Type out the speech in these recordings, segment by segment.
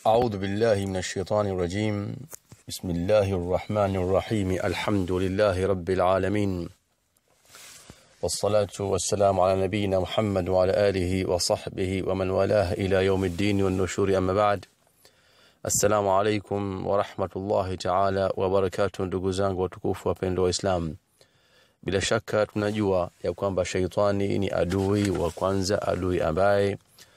أعوذ بالله من الشيطان الرجيم بسم الله الرحمن الرحيم الحمد لله رب العالمين والصلاة والسلام على نبينا محمد وعلى آله وصحبه ومن والاه إلى يوم الدين والنشور أما بعد السلام عليكم ورحمة الله تعالى وبركاته ndugu zangu watukufu wapendwa waislamu bila shaka tunajua ya kwamba shaitani ni adui wa kwanza adui ambaye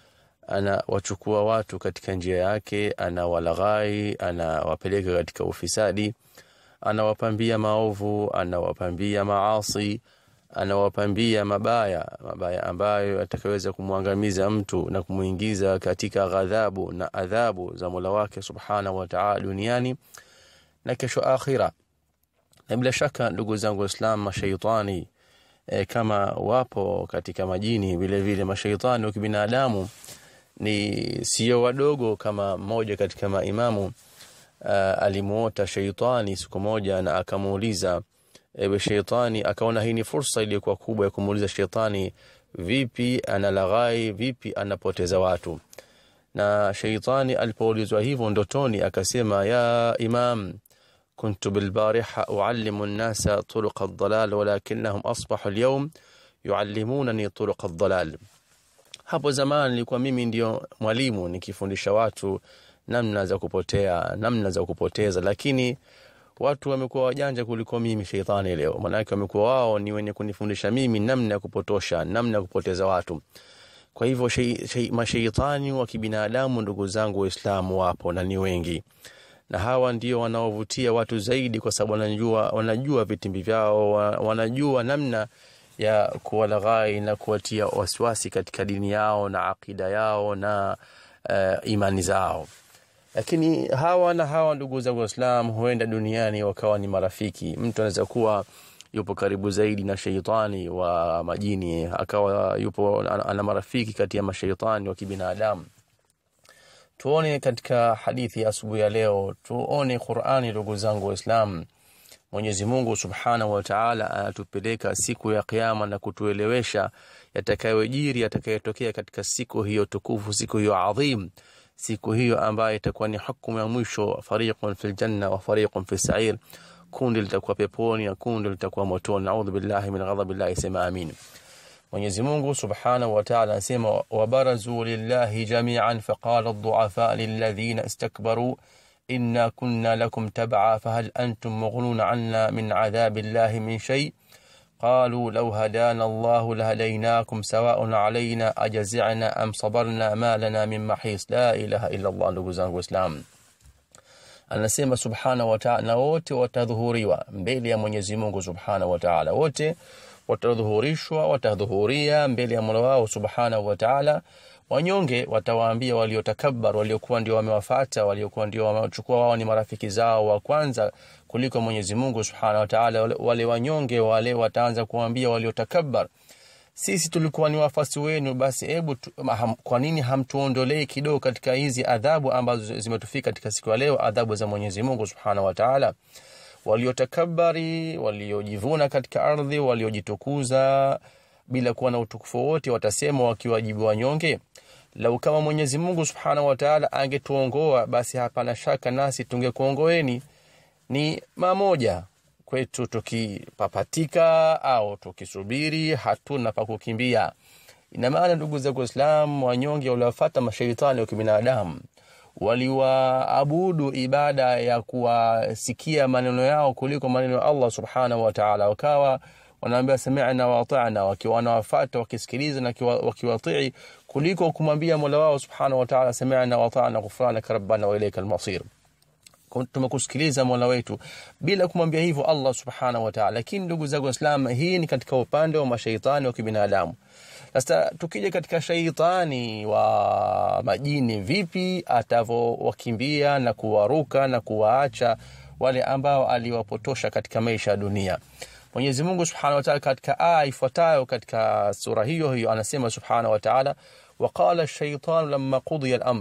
anawachukua watu katika njia yake anawalaghai anawapeleka katika ufisadi anawapambia maovu anawapambia maasi anawapambia mabaya mabaya ambayo atakaweza kumwangamiza mtu na kumuingiza katika ghadhabu na adhabu za Mola wake subhanahu wa ta'ala duniani na kesho akhira na bila shaka ndugu zangu waislamu mashaitani e, kama wapo katika majini vile vile mashaitani wa kibinadamu ni sio wadogo kama mmoja katika maimamu uh, alimuota sheitani siku moja na akamuuliza ewe sheitani akaona hii ni fursa iliyokuwa kubwa ya kumuuliza sheitani vipi analaghai vipi anapoteza watu na sheitani alipoulizwa hivyo ndotoni akasema ya imam كنت بالبارحة أعلم الناس طرق الضلال ولكنهم أصبحوا اليوم يعلمونني طرق الضلال hapo zamani nilikuwa mimi ndio mwalimu nikifundisha watu namna za kupotea namna za kupoteza lakini watu wamekuwa wajanja kuliko mimi sheitani leo maanake wamekuwa wao ni wenye kunifundisha mimi namna ya kupotosha namna ya kupoteza watu kwa hivyo masheitani wa kibinadamu ndugu zangu waislamu wapo na ni wengi na hawa ndio wanaovutia watu zaidi kwa sababu wanajua, wanajua vitimbi vyao wanajua namna ya kuwalaghai na kuwatia wasiwasi katika dini yao na akida yao na uh, imani zao lakini hawa na hawa ndugu zangu waislam huenda duniani wakawa ni marafiki mtu anaweza kuwa yupo karibu zaidi na sheitani wa majini akawa yupo ana marafiki kati ya masheitani wa kibinadamu tuone katika hadithi ya asubuhi ya leo tuone qurani ndugu zangu waislamu Mwenyezi Mungu Subhanahu wa Ta'ala anatupeleka siku ya kiyama na kutuelewesha yatakayojiri yatakayotokea katika siku hiyo tukufu siku hiyo adhim siku hiyo ambayo itakuwa ni hukumu ya mwisho fariqun fil janna wa fariqun fis sa'ir kundi litakuwa peponi na kundi litakuwa motoni naudhu billahi min ghadabillahi sema amin Mwenyezi Mungu Subhanahu wa Ta'ala anasema wabarazu lillahi jami'an faqala ad-du'afa lilladhina istakbaru إنا كنا لكم تبعا فهل أنتم مغنون عنا من عذاب الله من شيء قالوا لو هدانا الله لهديناكم سواء علينا أجزعنا أم صبرنا ما لنا من محيص لا إله إلا الله ndugu zangu Islam anasema subhanahu wa ta'ala na wote watadhuhuriwa mbele ya Mwenyezi Mungu subhanahu wa ta'ala wote watadhuhurishwa watadhuhuria mbele ya Mola wao subhanahu wa ta'ala wanyonge watawaambia waliotakabbar waliokuwa ndio wamewafata waliokuwa ndio wamechukua wao ni marafiki zao wa kwanza kuliko Mwenyezi Mungu Subhanahu wa Ta'ala wale wanyonge wale wataanza kuambia waliotakabbar sisi tulikuwa ni wafasi wenu basi hebu kwa nini hamtuondolei kidogo katika hizi adhabu ambazo zimetufika katika siku ya leo adhabu za Mwenyezi Mungu Subhanahu wa Ta'ala waliotakabari waliojivuna katika ardhi waliojitukuza bila kuwa na utukufu wote watasema wakiwajibu wanyonge lau kama Mwenyezi Mungu Subhanahu wa Ta'ala angetuongoa basi hapana shaka nasi tungekuongoeni ni mamoja kwetu tukipapatika au tukisubiri hatuna pa kukimbia ina maana ndugu zangu Waislamu wanyonge waliwafuata mashaitani wa kibinadamu waliwaabudu ibada ya kuwasikia maneno yao kuliko maneno ya Allah Subhanahu wa Ta'ala wakawa wanaambia sami'na wa ata'na wakiwa wanawafuata wakisikiliza na wakiwatii kuliko kumwambia Mola wao Subhanahu wa Ta'ala sami'na wa ata'na ghufranaka rabbana wa ilayka al-masir tumekusikiliza Mola wetu bila kumwambia hivyo Allah Subhanahu wa Ta'ala lakini ndugu zangu waislamu hii ni katika upande wa mashaitani wa kibinadamu sasa tukija katika shaitani wa majini vipi atavowakimbia na kuwaruka na kuwaacha wale ambao aliwapotosha katika maisha ya dunia Mwenyezi Mungu Subhanahu wa Ta'ala katika aya ifuatayo katika sura hiyo hiyo anasema Subhanahu wa Ta'ala waqala ash-shaytanu lamma qudiya al-amr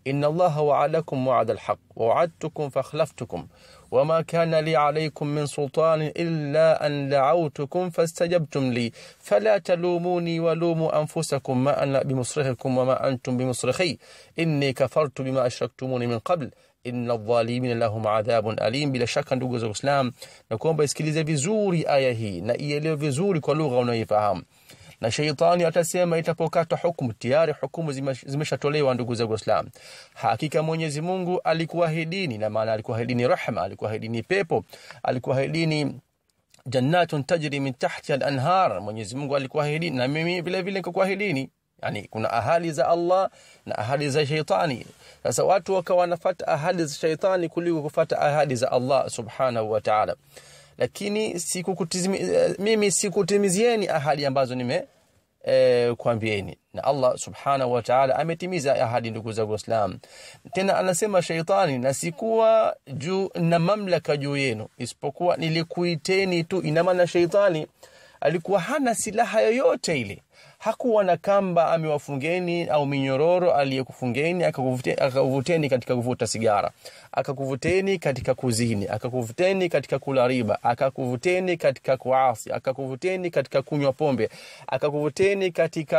inna allaha wa'adakum wa'ada alhaq wa wa'adtukum fakhlaftukum وما كان لي عليكم من سلطان إلا أن دعوتكم فاستجبتم لي فلا تلوموني ولوموا أنفسكم ما أنا بمصرخكم وما أنتم بمصرخي إني كفرت بما أشركتموني من قبل inna dhalimina lahum adhabun alim. Bila shaka ndugu za Uislam, na kuomba isikilize vizuri aya hii na ielewe vizuri kwa lugha unayoifahamu. Na sheitani atasema itapokata hukumu, tayari hukumu zimeshatolewa. Ndugu za Uislam, hakika Mwenyezi Mungu alikuahidini, na maana alikuahidini rahma, alikuahidini pepo, alikuahidini jannatun tajri min tahtiha al-anhar. Mwenyezi Mungu alikuahidini, na mimi vile vile nikuahidini Yani, kuna ahadi za Allah na ahadi za sheitani. Sasa watu wakawa wanafata ahadi za sheitani kuliko kufata ahadi za Allah subhanahu wa ta'ala, lakini sikukutizimi, mimi sikutimizieni ahadi ambazo nime e, kuambieni na Allah subhanahu wa ta'ala ametimiza ahadi. Ndugu zangu Waislamu, tena anasema sheitani, na sikuwa juu na mamlaka juu yenu isipokuwa nilikuiteni tu. Ina maana sheitani alikuwa hana silaha yoyote ile hakuwa na kamba amewafungeni au minyororo aliyekufungeni akakuvuteni katika kuvuta sigara, akakuvuteni katika kuzini, akakuvuteni katika kula riba, akakuvuteni katika kuasi, akakuvuteni katika kunywa pombe, akakuvuteni katika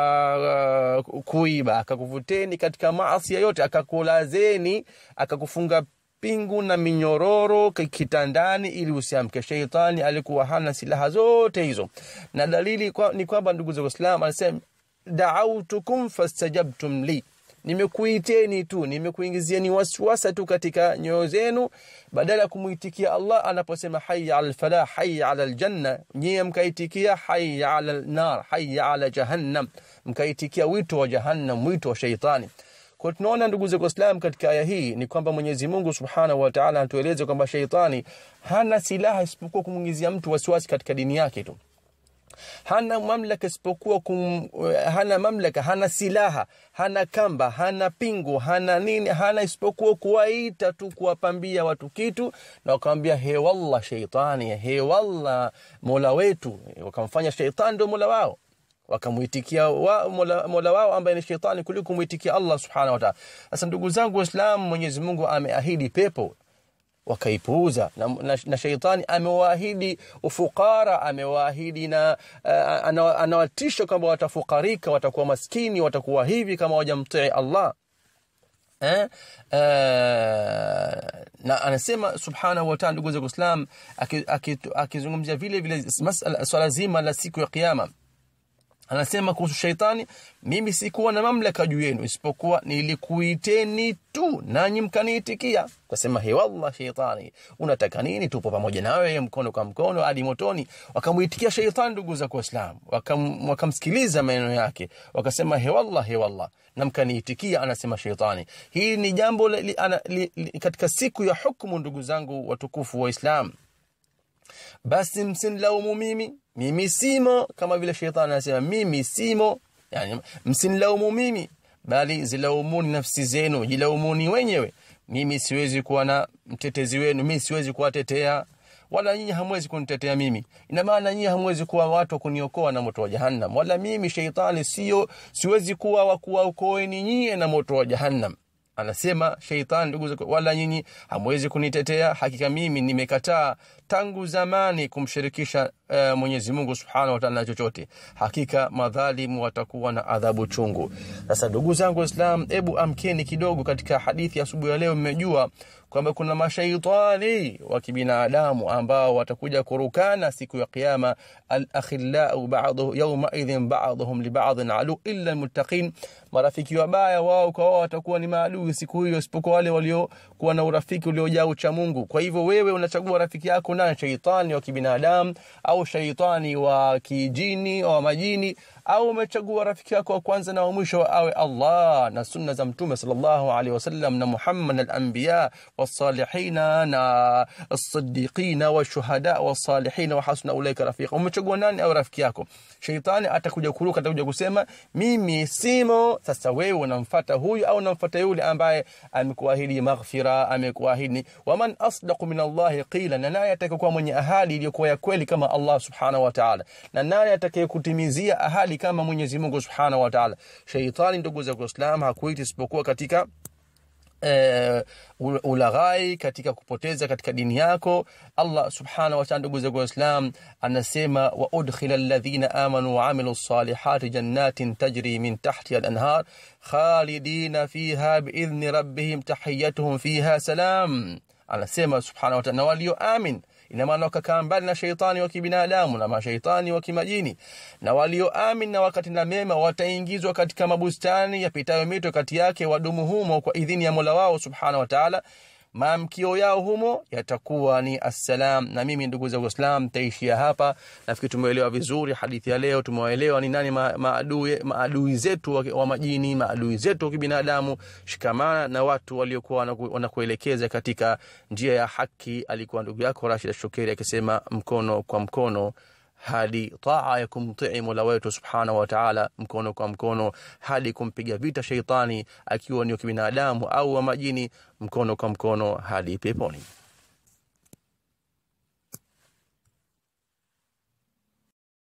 uh, kuiba, akakuvuteni katika maasi yote, akakulazeni, akakufunga pingu na minyororo kitandani ili usiamke. Sheitani alikuwa hana silaha zote hizo, na dalili kwa, ni kwamba ndugu za Uislamu anasema daautukum fastajabtum li, nimekuiteni tu, nimekuingizieni wasiwasa tu katika nyoyo zenu, badala ya kumuitikia Allah anaposema hayya ala alfalah, hayya ala aljanna, nyie mkaitikia hayya ala alnar, hayya ala jahannam, mkaitikia wito wa jahannam, wito wa sheitani. Kwa tunaona ndugu zangu Waislamu, katika aya hii ni kwamba Mwenyezi Mungu Subhanahu wa Ta'ala anatueleza kwamba sheitani hana silaha isipokuwa kumwingizia mtu wasiwasi katika dini yake tu. Hana mamlaka isipokuwa kum, hana mamlaka, hana silaha, hana kamba, hana pingu, hana nini, hana isipokuwa kuwaita tu, kuwapambia watu kitu na wakamwambia he wallah sheitani, he wallah mola wetu, wakamfanya sheitani ndio mola wao wakamuitikia wa, mola, mola wao ambaye ni shetani kuliko kumuitikia Allah subhanahu wa ta'ala. Sasa ndugu zangu Waislamu, Mwenyezi Mungu ameahidi pepo wakaipuuza, na, na, na sheitani amewaahidi ufukara, amewaahidi na uh, anawatisha kwamba watafukarika, watakuwa maskini, watakuwa hivi kama wajamtii Allah eh? Uh, na anasema subhanahu wa ta'ala, ndugu zangu Waislamu, akizungumzia vile vile swala zima la siku ya Kiyama anasema kuhusu sheitani, mimi sikuwa na mamlaka juu yenu isipokuwa nilikuiteni tu nanyi mkaniitikia. Kasema he, wallah sheitani, unataka nini? Tupo pamoja nawe mkono kwa mkono hadi motoni. Wakamuitikia sheitani, ndugu za Waislamu, wakam, wakamsikiliza maneno yake, wakasema he, wallah he, wallah na mkaniitikia, anasema sheitani. Hii ni jambo li, ana, li, li, katika siku ya hukumu, ndugu zangu watukufu wa Islam. Basi msinilaumu mimi, mimi simo, kama vile shetani anasema mimi simo. Yani msinilaumu mimi, bali zilaumuni nafsi zenu, jilaumuni wenyewe. Mimi siwezi kuwa na mtetezi wenu, mimi siwezi kuwatetea, wala nyinyi hamwezi kunitetea mimi. Ina maana nyinyi hamwezi kuwa watu wa kuniokoa na moto wa Jahannam, wala mimi sheitani sio, siwezi kuwa wa kuwaokoeni nyinyi na moto wa Jahannam. Anasema sheitani, ndugu zangu, wala nyinyi hamwezi kunitetea. Hakika mimi nimekataa tangu zamani kumshirikisha uh, Mwenyezi Mungu Subhanahu wa Ta'ala na chochote. Hakika madhalimu watakuwa na adhabu chungu. Sasa ndugu zangu Waislamu, hebu amkeni kidogo. Katika hadithi ya asubuhi ya leo, mmejua kwamba kuna mashaitani wa kibinadamu ambao watakuja kurukana siku ya Kiyama. Alakhillau ba'dhu yawma idhin ba'dhum li ba'dhin adu illa almuttaqin, marafiki wabaya wao kwa wao watakuwa ni maadui siku hiyo, isipokuwa wale waliokuwa na urafiki uliojaa ucha Mungu. Kwa hivyo wewe unachagua rafiki yako nani, shaitani wa kibinadamu au shaitani wa kijini au majini au umechagua rafiki yako wa kwanza na wa mwisho awe Allah na sunna za Mtume sallallahu alaihi wasallam na Muhammad al-anbiya was-salihina na as-siddiqina wash-shuhada was-salihina wa hasuna ulaika rafiqa. Umechagua nani au rafiki yako? Shaitani atakuja kuruka, atakuja kusema mimi simo. Sasa wewe unamfuata huyu au unamfuata yule ambaye amekuahidi maghfira, amekuahidi waman asdaqu min Allah qila, na naye atakayekuwa mwenye ahadi iliyokuwa ya kweli kama Allah subhanahu wa ta'ala, na naye atakayekutimizia ahadi kama Mwenyezi Mungu Subhanahu wa Ta'ala. Shaitani, ndugu za Uislamu, hakuiti isipokuwa katika eh, ulaghai katika kupoteza katika dini yako allah subhanahu wataala ndugu zangu waislam anasema wa udkhila alladhina amanu waamilu lsalihati jannatin tajri min tahtiha alanhar khalidina fiha biidhni rabbihim tahiyatuhum fiha salam anasema subhanahu wataala na walioamin ina maana wakakaa mbali na sheitani wa kibinadamu na mashaitani wa kimajini na walioamin na wakatenda mema wataingizwa katika mabustani yapitayo mito kati yake wadumu humo kwa idhini ya mola wao subhanahu wa taala maamkio yao humo yatakuwa ni assalam na mimi ndugu za uislam taishia hapa nafikiri tumeelewa vizuri hadithi ya leo tumewaelewa ni nani maadui, maadui zetu wa, wa majini maadui zetu wa kibinadamu shikamana na watu waliokuwa wanakuelekeza katika njia ya haki alikuwa ndugu yako rashid shukeri akisema mkono kwa mkono hadi taa ya kumtii mola wetu subhanahu wataala mkono kwa mkono hadi kumpiga vita sheitani akiwa ni wa kibinadamu au wa majini mkono kwa mkono hadi peponi